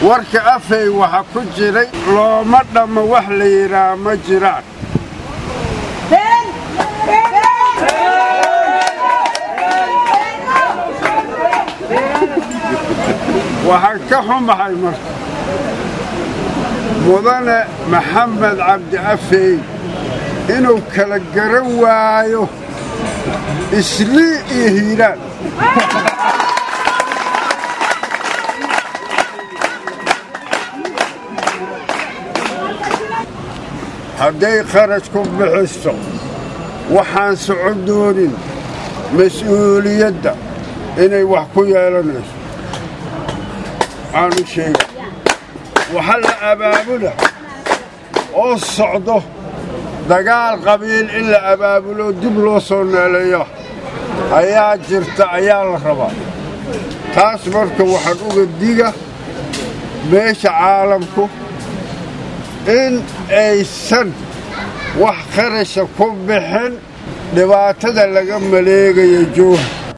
warka afay waxa ku jiray looma dhammo wax la yidhaah ma jiraan waxaan ka xumahay marka mudane maxamed cabdi afey inuu kala garan waayo islii iyo hiiraan hadday kharash ku bixiso waxaan socon doonin mas-uuliyadda inay wax ku yeelanayso aanu sheega waxa la abaabula oo socdo dagaal qabiil in la abaabulo dib loo soo neeleeyo ayaa jirta ayaa la rabaa taas marka waxaan uga diga meesha caalamku in aysan wax kharasha ku bixin dhibaatada laga maleegaya jooha